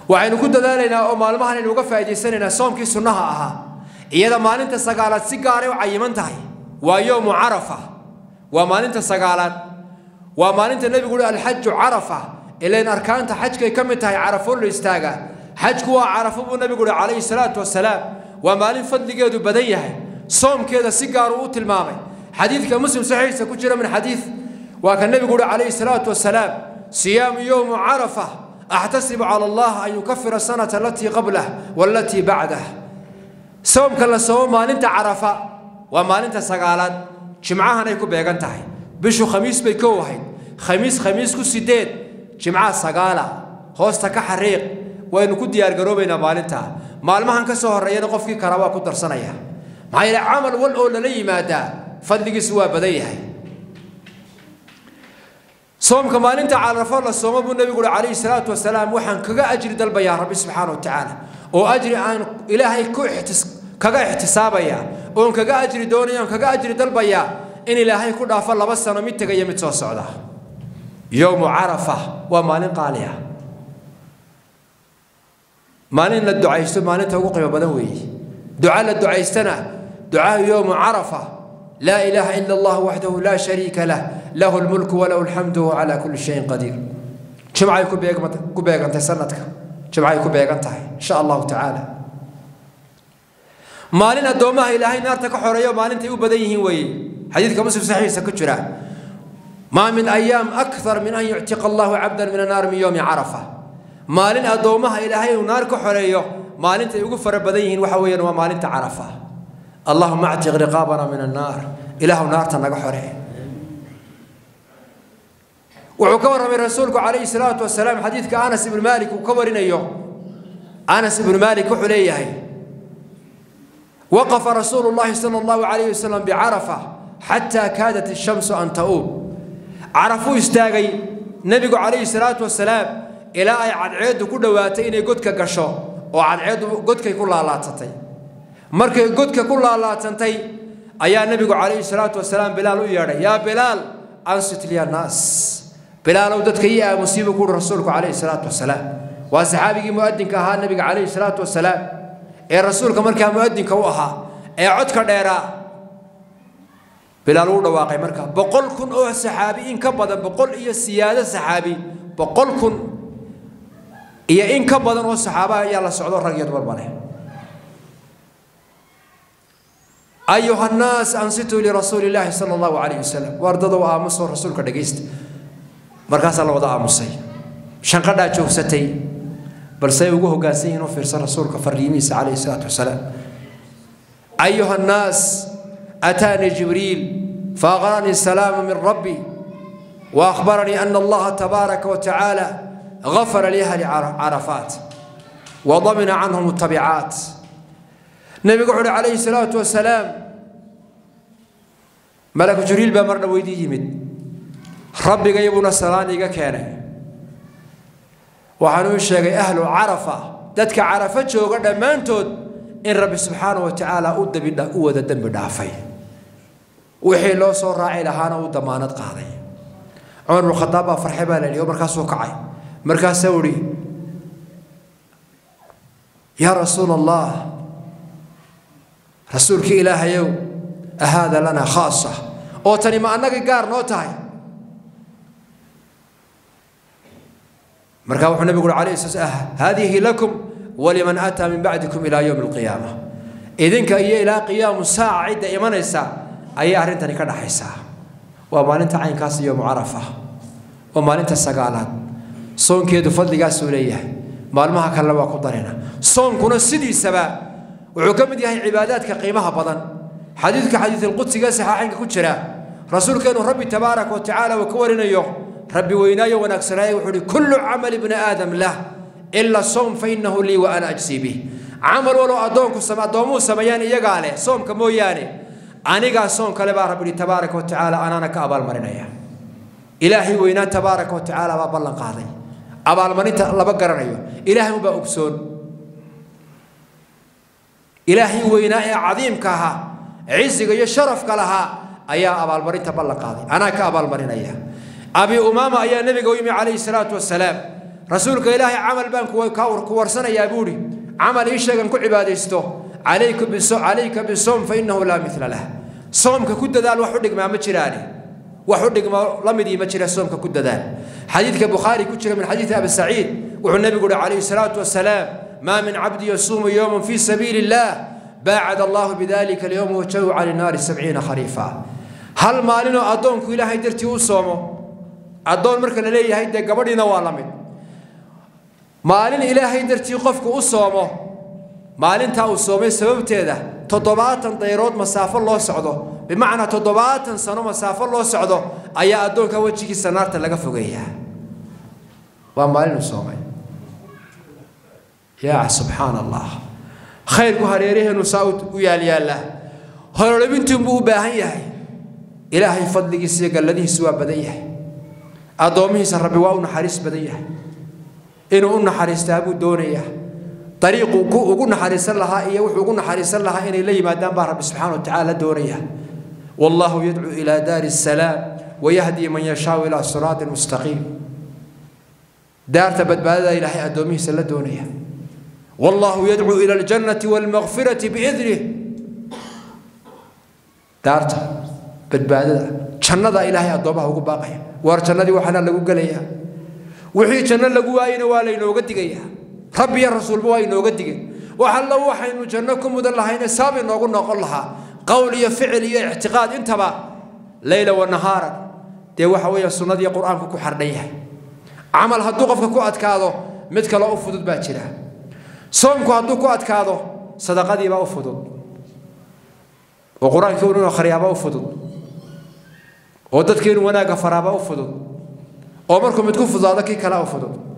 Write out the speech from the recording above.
waxaynu ku dadaalaynaa oo maalmahan aynu uga faa'idaysanaynaa soomkii sunnaha ahaa iyada maalinta sagaalaad si gaaray u cayiman tahay waa yowmu carafa waa maalinta sagaalaad waa maalinta nebigu uhi alxaju carafa ilayn arkaanta xajkay ka mid tahay carafo la istaaga xajku waa carafo buu nebigu uhi calayhi salaatu wasalaam waa maalin fadligeedu badan yahay soomkeeda si gaaruu u tilmaamay xadiidka muslim saxiixiisa ku jira min xadiid waa ka nebigu uhi calayhi salaatu wasalaam siyaamu yowmu carafa axtasibu cala allah an yukafira sanata alatii qablah waalatii bacdah soomka la soomo maalinta carafa waa maalinta sagaalaad jimcahanay ku beegan tahay bishu khamiis bay kow ahayd khamiis khamiis ku sideed jimcaha sagaala hoosta ka xariiq waynu ku diyaargaroobaynaa maalintaa maalmahan ka soo horreeyana qofkii kala waa ku darsanaya maxaa yeele camal wal oo lala yimaadaa fadligiisu waa badan yahay soomka maalinta carafo la soomo buu nebigu uhi calayhi salaatu wasalaam waxaan kaga ajri dalbayaa rabbi subxaana wa tacaala oo ajri aan ilaahay ku kaga ixtisaabaya oon kaga ajri doonaya oon kaga ajri dalbayaa in ilaahay ku dhaafo laba sano mid tegaya mid soo socda yowmu carafa waa maalin qaali ah maalin la ducaysto maalinta ugu qiimo badan weeye duca la ducaystana ducaa yowmu carafa laa ilaaha ila allah waxdahu laa shariika lah lahu lmulku walahu alxamdu wa calaa kulli shayin qadiir jimcay ku beegantay sanadka jimcay ku beegan tahay insha allahu tacaala maalin addoommaha ilaahay naarta ka xoreeyo maalintay u badan yihiin weeye xadiidka muslim saxiixiisa ku jira maa min ayaam akthar min an yuctiqa allahu cabdan min annaar min yowmi carafa maalin addoommaha ilaahay uu naar ka xoreeyo maalintay ugu fara badan yihiin waxa weeyaan waa maalinta carafa allahuma actiq riqaabana min annaar ilaahu naarta naga xoree wuxuu ka warramay rasuulku calayhi salaatu wasalaam xadiidka anas ibnu maalik uu ka warinayo anas ibnu maalik wuxuu leeyahay waqafa rasuulu llahi sala allahu calayhi wasalam bicarafa xataa kaadat ishamsu an ta'uub carafuu istaagay nebigu calayhi salaatu wasalaam ilaa ay cadceeddu ku dhowaatay inay godka gasho oo cadceeddu godkay ku laalaadsatay markay godka ku laalaadsantay ayaa nebigu calayhi salaatu wasalaam bilaal u yeedhay yaa bilaal ansit liya naas bilaalow dadka ii aamusiibuu kuuhi rasuulku calayhi salaatu wasalaam waa saxaabigii mu'adinka ahaa nebiga calayhi salaatu wasalaam ee rasuulka markaa mu'adinka u ahaa ee codka dheeraa bilaal uu dhawaaqay markaa boqol kun oo saxaabi in ka badan boqol iyo siyaado saxaabi boqol kun iyo in ka badan oo saxaaba ayaa la socdo rag iyo dumarba leh ayuha nnaas ansituu lirasuuli illaahi sala allahu calayhi wasalam waardadow aamusoo rasuulka dhegaysta markaasaa la wada aamusay shanqadhaa joogsatay balse ay ugu hoggaansan yihiin u fiirsan rasuulka fariimihiisa calayhi salaatu wasalaam ayuha nnaas ataanii jibriil faaqranii salaama min rabbi وأخبرني أن الله تبارك وتعالى غفر لأهل عرفات وضمن عنهم التبعات نبي قول عليه الصلاة والسلام ملك جريل بمرنا ويدي يمد ربي يبونا سلاني كان وحنو الشيخ أهل عرفة دتك عرفة جوغا دمانتود إن ربي سبحانه وتعالى أود بنا أود الدم دافي وحي لو صور راعي لهانا ودمانت قاضي عمر بن الخطاب فرحي بان اليوم مركز وقعي مركز سوري يا رسول الله رسولك إله يوم أهذا لنا خاصة أو تاني ما أنك قار نوتاي مركز النبي يقول عليه الصلاة والسلام هذه لكم ولمن أتى من بعدكم إلى يوم القيامة إذن كأي إلى قيام الساعة عدة إيمان الساعة أي أهرنتني كده حيسا ومالنت عين كاس يوم عرفة ومالنت السقالات صون كيدو فضل قاس وليه مالمها كلا waa ku darina soonkuna sidiisaba wuxuu ka mid yahay cibaadaadka qiimaha badan xadiidka xadiid alqudsiga saxaaxinka ku jira rasuulkeenu rabbi tabaaraka wa tacaala uu ka warinayo rabbi weynaayo wanaagsanaaye wuxuu ihi kullu camali bni aadam lah ila soom fa innahu lii wa ana ajsii bih camal walow addoonku addoomuhu sameeyaan iyagaa leh soomka mooyaane anigaa soom kale baa rabbi tabaaraka wa tacaala anaana ka abaalmarinaya ilaahay weynaa tabaaraka wa tacaala baa ballan qaaday abaalmarinta laba garanayo ilaahay unbaa ogsoon ilaahay weynaa ee cadiimka ahaa ciziga iyo sharafka lahaa ayaa abaalmarinta ballan qaaday anaa ka abaalmarinaya abi umaama ayaa nebiga u yimi calayhi salaatu wasalaam rasuulka ilaahay camal baan ku warsanayaa buuhi camal ii sheegan ku cibaadaysto calayka bisoom fa innahu laa mila lah soomka ku dadaal wax u dhigmaa ma jiraane wax u dhigma la midii ma jira soomka ku dadaal xadiidka bukhaari ku jira min xadiidi abi saciid wuxuu nebigu uhi calayhi salaatu wasalaam maa min cabdi yasuumu yowman fii sabiili illaah baacad allahu bidalika alyowma wajahu cala naari sabciina khariifa hal maalinoo addoonku ilaahay dartii u soomo addoon marka la leeyahay dee gabadhiina waa la mid maalin ilaahay dartii qofku u soomo maalintaa uu soomay sababteeda toddobaatan dayrood masaafo loo socdo bimacnaa toddobaatan sano masaafo loo socdo ayaa addoonka wejigiisa naarta laga fogeeyaa waa maalin uu soomay yaa subxaan allah khayrku hareeraheenu saa u yaalyaallaa horolabintuunbuu u baahan yahay ilaahay fadligiisa iyo galladihiisu waa badan yahay addoomihiisa rabbi waa u naxariis badan yahay inuu u naxariistaa buu doonayaa dariiquu ugu naxariisan lahaa iyo wuxuu ugu naxariisan lahaa inay la yimaadaan baa rabbi subxaana wa tacaala doonaya wallahu yadcuu ilaa daari asalaam wayahdii man yashaau ilaa siraatin mustaqiim daarta badbaadada ilaahay addoomihiisa la doonaya wallahu yadcuu ila aljannati waalmakfirati biidnih daarta badbaadada jannada ilaahay addoomaha ugu baaqaya waar jannadii waxaana lagu gelayaa wixii janno lagu waayena waa laynooga digayaa rabbi iyo rasuulba waa inooga digeen wax alla waxaynu janno ku mudan lahayne saab inoogu noqon lahaa qowl iyo ficil iyo ictiqaad intaba leyla wa nahaaran dee waxa weeye sunnadii qur-aanku ku xardhan yahay camal hadduu qofka ku adkaado mid kaloo u fudud baa jira soomku hadduu ku adkaado sadaqadiibaa u fudud oo qur-aankii inuu akhriyaabaa u fudud oo dadkii inuu wanaagga faraabaa u fudud oo markuu mid ku fudaado kii kalea u fudud